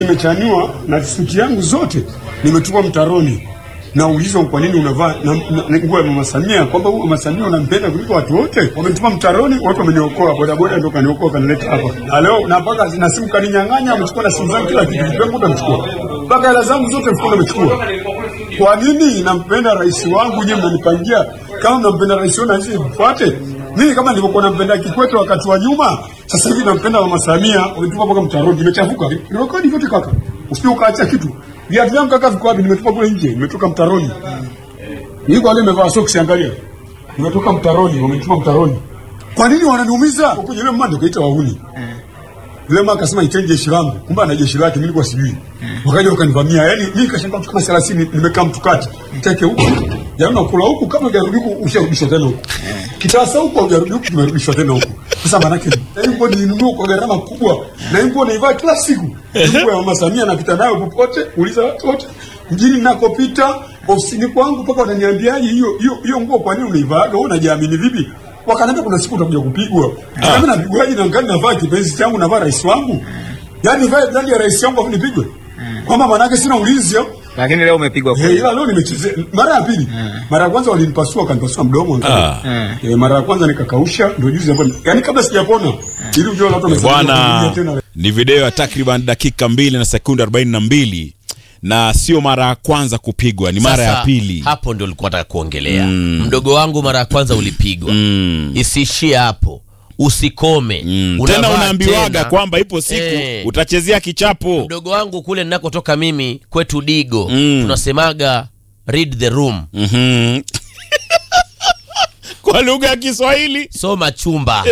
Nimechaniwa na suti yangu zote nimetupa mtaroni. Naulizwa kwa nini unavaa na, na, na nguo ya Mama Samia, kwamba huyu Mama Samia unampenda kuliko watu wote. Wamenitupa mtaroni, watu wameniokoa, bodaboda ndio kaniokoa kanileta hapa. Na leo na mpaka na simu kaninyang'anya, wamechukua na simu zangu kila kitu, kitu changu wamechukua. Mpaka hela zangu zote mfukoni wamechukua. Kwa nini nampenda rais wangu nyewe mnanipangia? Kama mnampenda rais wangu na sisi mfuate. Mimi kama nilivyokuwa nampenda Kikwete wakati wa nyuma, sasa hivi nampenda Mama Samia, wametupa mpaka mtaroni, nimechafuka. Nirekodi vyote kaka. Usije ukaacha kitu. Viatu vyangu kaka viko wapi? Nimetupa kule nje, nimetoka mtaroni. Niko wale nimevaa socks angalia. Nimetoka mtaroni, wamenitupa mtaroni. Kwa nini wananiumiza? Kwa yule mama ndio kaita wahuni. Yule mama akasema iteni jeshi langu. Kumbe ana jeshi lake, mimi nilikuwa sijui. Wakaja wakanivamia. Yaani mimi kashangaa mtu kama 30 nimekaa mtukati. Teke huko. Yaani nakula huku kama hujarudi huku usharudishwa tena huku. Kitasa huku hujarudi huku tumerudishwa tena huku. Sasa maana yake na hiyo bodi ninunua kwa gharama kubwa. Na hiyo bodi naivaa kila siku. Nguo ya Mama Samia napita nayo popote, uliza watu wote. Mjini ninakopita, ofisini kwangu mpaka wananiambiaje hiyo hiyo hiyo nguo kwa nini unaivaa? Wewe unajiamini vipi? Wakaniambia kuna siku utakuja kupigwa. Kama napigwaje na ngani navaa kipenzi changu navaa rais wangu? Yaani vae ndani ya rais wangu afu nipigwe? Kwamba maana yake sina ulinzi hapo. Lakini leo umepigwa Eh, kweli. ila leo nimechezea mara ya pili. Mara ya kwanza walinipasua kanipasua mdomo. Eh, mara ya kwanza nikakausha ndio juzi hapo. Yaani kabla sijapona ili ujue watu wamesema Bwana, tena. ni video ya takriban dakika mbili na sekunde arobaini na mbili na sio mara ya kwanza kupigwa, ni mara ya Sasa, pili. Hapo ndio ulikuwa nataka kuongelea. Mdogo wangu mara ya kwanza ulipigwa. Isiishie hapo. Usikome. Mm, Unavaa tena unaambiwaga tena. kwamba ipo siku Eh. utachezea kichapo. Mdogo wangu kule ninakotoka mimi kwetu Digo Mm. tunasemaga read the room. Mhm. kwa lugha ya Kiswahili Soma chumba.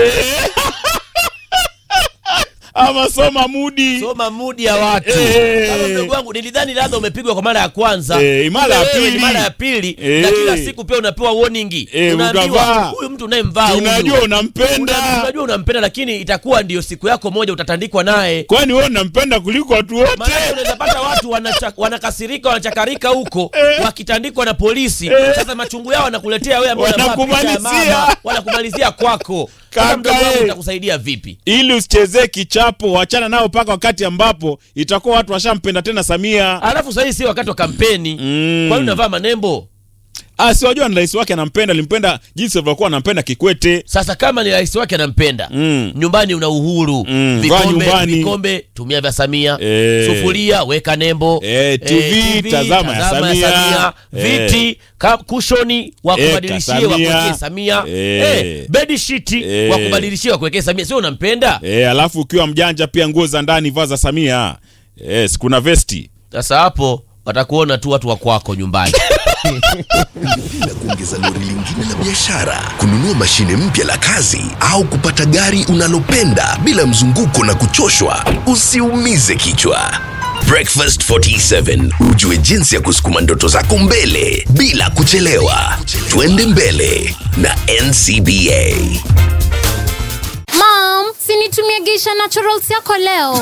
ama soma mudi. Soma mudi ya watu. Eh. Kama mdogo wangu nilidhani labda umepigwa kwa mara ya kwanza. Eh, mara ya Wewe ni pili. mara ya pili. Eh. Na kila siku pia unapewa warning. Eh, Unaambiwa ukavaa. huyu mtu unayemvaa huyu. Unajua unampenda. Una- Unajua unampenda lakini itakuwa ndio siku yako moja utatandikwa naye. Kwani wewe unampenda kuliko watu wote? Maana unaweza pata watu wanacha- wanakasirika wanachakarika huko Eh. wakitandikwa na polisi. Eh. Sasa machungu yao wanakuletea wewe ambao unavaa picha ya Wanakumalizia. mama, wanakumalizia kwako. Sasa Kaka, mdogo wangu eh. utakusaidia vipi? ili usichezee kichapo, wachana nao mpaka wakati ambapo itakuwa watu washampenda tena Samia. Alafu sasa hii si wakati wa kampeni. Mm. Kwa nini unavaa manembo? Ah, si wajua ni rais wake anampenda, alimpenda jinsi alivyokuwa anampenda Kikwete. Sasa kama ni rais wake anampenda Mm. nyumbani una uhuru Mm, vaa vikombe, nyumbani. vikombe tumia vya Samia Eh. sufuria weka nembo Eh, TV, tazama ya Samia. Eh. viti ka, kushoni wa Eh, kubadilishie ka Samia. wakuwekee Samia Eh. eh, bedi shiti Eh. wa kubadilishie wakuwekee Samia sio unampenda E, alafu ukiwa mjanja pia nguo za ndani vaa za Samia. E, sikuna vesti. sasa hapo watakuona tu watu wa kwako nyumbani Ungependa kuongeza lori lingine la biashara, kununua mashine mpya la kazi, au kupata gari unalopenda bila mzunguko na kuchoshwa? Usiumize kichwa. Breakfast 47 ujue jinsi ya kusukuma ndoto zako mbele bila kuchelewa. Twende mbele na NCBA. Mom, sinitumie Geisha Naturals yako leo.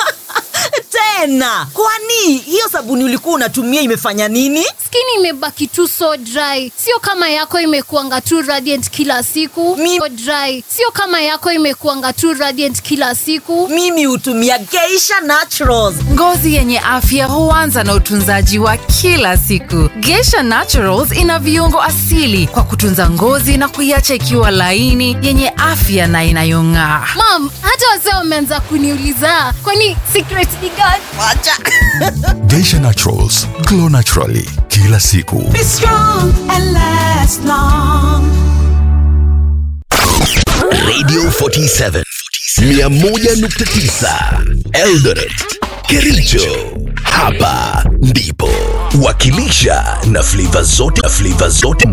tena kwani hiyo sabuni ulikuwa unatumia imefanya nini Skin imebaki tu so dry, sio kama yako imekuanga tu radiant kila siku. Mi- So dry, sio kama yako imekuanga tu radiant kila siku. mimi hutumia geisha naturals Ngozi yenye afya huanza na utunzaji wa kila siku. Geisha Naturals ina viungo asili kwa kutunza ngozi na kuiacha ikiwa laini, yenye afya na inayong'aa. Mom, hata wazee wameanza kuniuliza kwani secret ni gani? wacha Geisha Naturals, glow naturally kila siku. Radio 47 101.9 Eldoret Kericho hapa ndipo wakilisha na flavor zote na flavor zote